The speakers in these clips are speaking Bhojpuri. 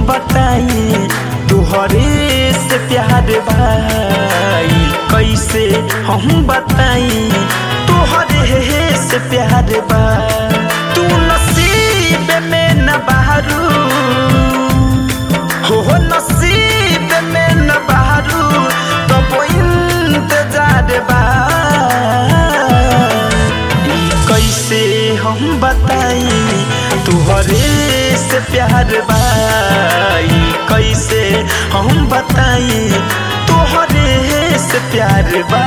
बताई तुहरे से प्यार भाई कैसे हम बताई तुहरे से प्यार बा तू नसीब में न बहरू हो नसीब में न बहरू तो इंतजार बा ई कैसे हम बताई तुहरे से प्यार बाई कैसे हम बताई तुहरे से प्यार बा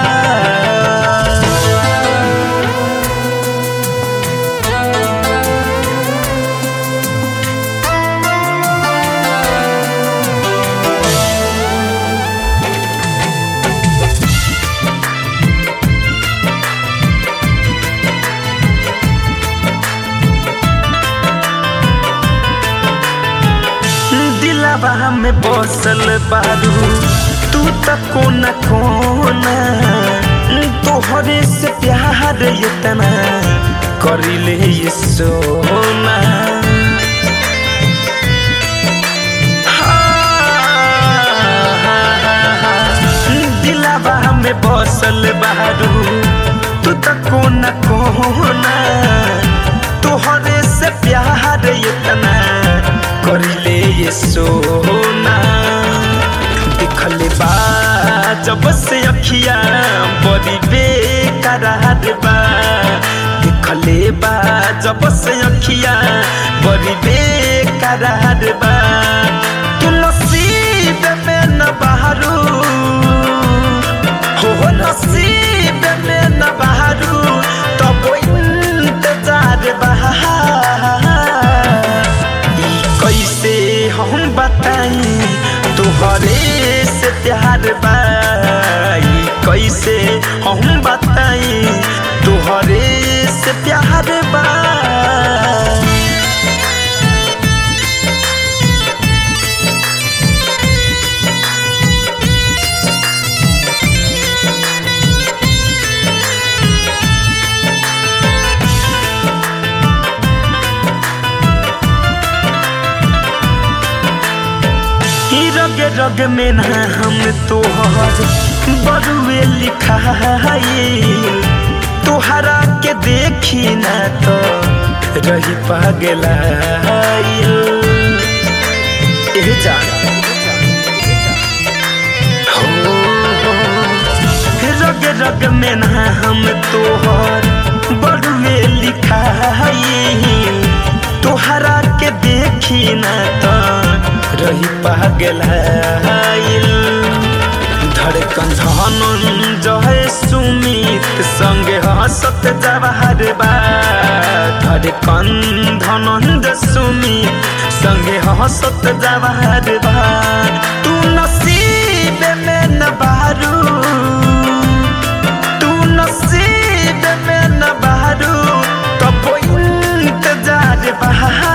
दिलावा में बसल बारू तू त कोना कोना तोहरे से प्यार इतना करिले ये सोना दिलावा में बसल बारू तू त कोना कोना तोहरे से प्यार इतना करिले ये सोना दिखले बा जब से अखिया बड़ी बेकरार बा दिखले बा जब से अखिया बड़ी बेकरार बा तू नसीब में न बहरू हो नसीब में न बहरू तब इंतजार बहा कैसे हम बताई तुहरे से प्यार बाई कैसे हम बताई तुहरे से प्यार बा रग रग में ना हम तोहर बरुए लिखाई तोहरा के देखी ना तो रही पागला जान हो रग रग में ना हम तोहर बरुए लिखाई तोहरा के देखी ना तो रही पागल धड़कन धनंजय सुमित संगे हंसत जवाहर बा धड़कन धनंजय सुमित संगे हंसत जवाहर बा तू नसीब में न बहरू तू नसीब में न बहरू तब इंतजार बहा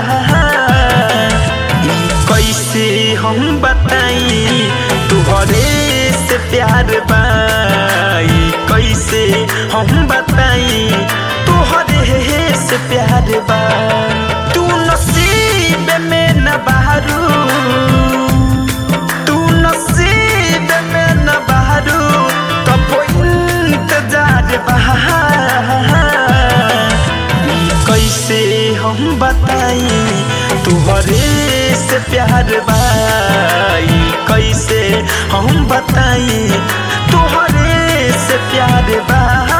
कैसे हम बताई तुहरे से प्यार बाई कैसे हम बताई तुहरे से प्यार बा तू नसीब में न बहरू तू नसीब में न बहरू तब इंतजार बहा कैसे हम बताई तुहरे से प्यार बाई कैसे हम बताई तुहरे से प्यार बा